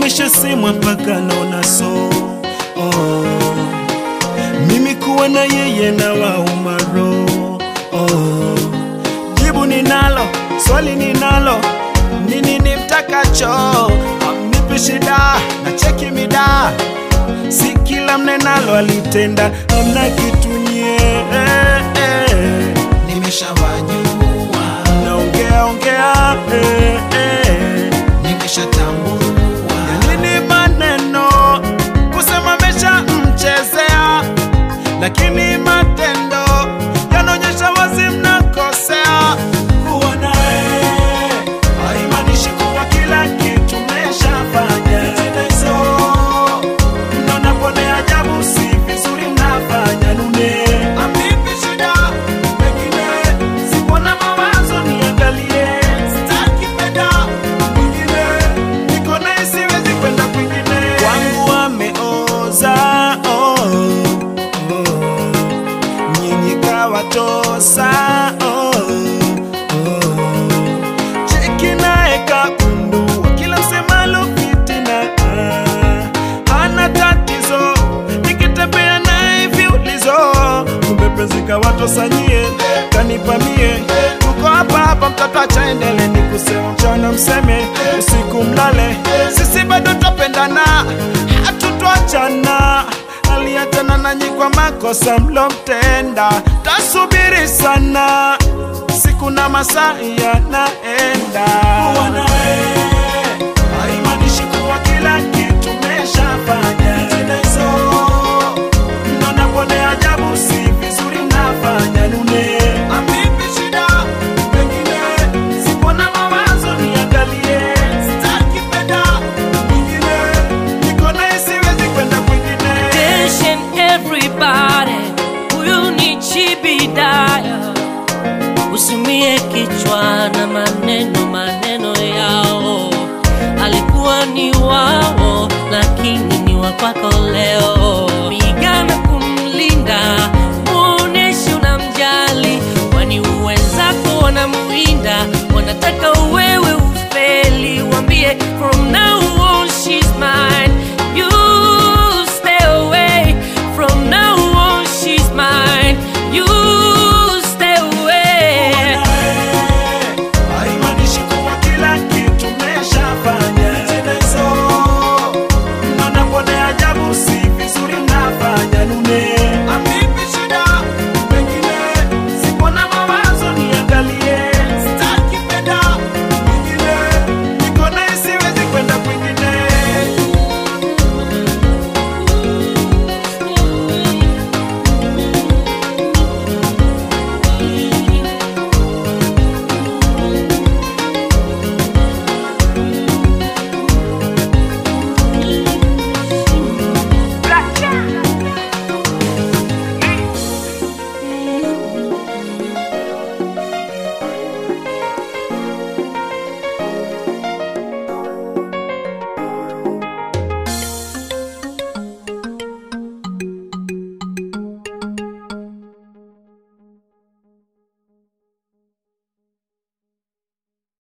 imeshasemwa mpaka naona so oh. mimi kuwa na yeye na waumaro oh. jibu ninalo swali ninalo nini nimtakacho amnipi shida na cheki mida si kila mnenalo alitenda amna kitu nye eh, eh. nimeshawajua naongea ongea eh, eh. nimeshatambua nini maneno kusema mesha mchezea lakini matendo yanaonyesha wazi mnakosea kuwa naye haimaanishi kuwa kila kitu meshafanya tena hizo mnaona pone ajabu si vizuri mnafanya nune amipi shida pengine sipona mawazo niangalie sitaki penda mwingine niko naye siwezi kwenda kwingine kwangu ameoza oh, oh. nyinyi kawatosa oh, oh. cheki naye kakundua kila msemalo fitina ah, hana tatizo nikitembea naye viulizo kumbe penzi kawatosanyie kanipamie tuko hapa hapa mtoto achaendele ni kusema mchana mseme usiku mlale sisi bado twapendana hatutwachana aliachana nanyi kwa makosa mlomtenda tasubiri sana siku na masaa yanaenda Kuwa naye, haimaanishi kuwa kila kitu meshafanya tena hizo mnaona pone ajabu si vizuri mnafanya nune amipi shida pengine sipona mawazo niangalie sitaki penda mwingine niko naye siwezi kwenda kwingine Attention everybody, huyu ni Chibidaya. Usimie kichwa na maneno maneno yao, alikuwa ni wao, lakini ni wa kwako leo. Pigana kumlinda